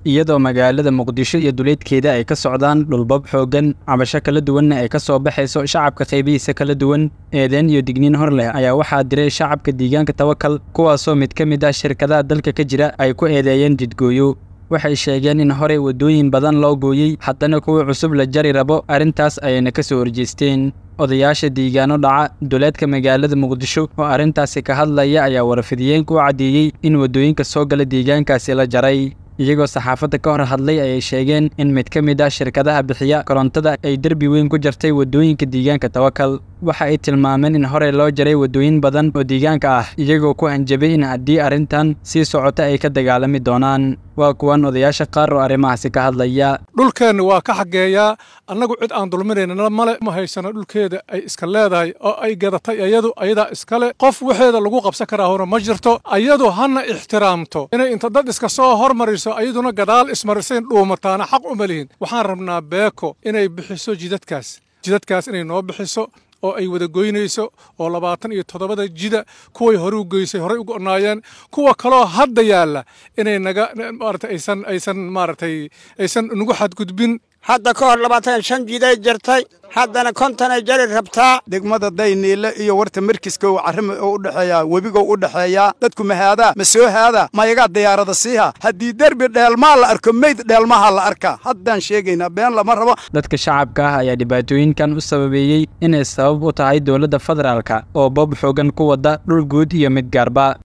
iyadoo magaalada muqdisho iyo duleedkeeda ay ka socdaan dhulbab xooggan cabasho kala duwanna ay ka soo baxayso shacabka qaybihiisa kala duwan eedeen iyo digniin hor leh ayaa waxaa diray shacabka deegaanka tawakal kuwaasoo mid ka mid ah shirkadaha dalka ka jira ay ku eedeeyeen jidgooyo waxay sheegeen in horey waddooyin badan loo gooyey haddana kuwa cusub la jari rabo arrintaas ayayna ka soo horjeesteen odayaasha deegaano dhaca duleedka magaalada muqdisho oo arrintaasi ka hadlaya ayaa warfidiyeenka u caddeeyey in waddooyinka soo gala deegaankaasi la jaray iyagoo saxaafadda ka hor hadlay ayay sheegeen in mid ka mid ah shirkadaha bixiya korontada ay derbi weyn ku jartay waddooyinka deegaanka tawakal waxa ay tilmaameen in horey loo jaray waddooyin badan oo deegaanka ah iyagoo ku hanjabay in haddii arrintan sii socota ay ka dagaalami doonaan waa kuwan odayaasha qaar oo arrimahaasi ka hadlaya dhulkeenna waa ka xageeyaa annagu cid aan dulminayna male ma haysano dhulkeeda ay iska leedahay oo ay gadatay ayadu ayadaa iskale qof waxeeda lagu qabsan karaa hore ma jirto ayadu hana ixtiraamto inay inta dad iska soo hormariso ayaduna gadaal ismarisayn dhuumataana xaq uma lihin waxaan rabnaa beeko inay bixiso jidadkaas jidadkaas inay noo bixiso oo ay wada goynayso oo labaatan iyo toddobada jida kuway hore u geysay horey u go'naayeen kuwa kaloo hadda yaalla inay naga maarata aysan aysan maaragtay aysan nagu xadgudbin hadda ka hor labaatan shan jiday jartay haddana konton ay jari rabtaa degmada dayniile iyo warta markiska uu carrima u dhexeeyaa webigo u dhexeeyaa dadku ma haadaa ma soo haadaa mayagaa diyaarada siiha haddii derbi dheelmaa la arko meyd dheelmaha la arkaa haddaan sheegaynaa been lama rabo dadka shacabka ah ayaa dhibaatooyinkan u sababeeyey inay sabab u tahay dowladda federaalka oo bob xoogan ku wadda dhul guud iyo mid gaarba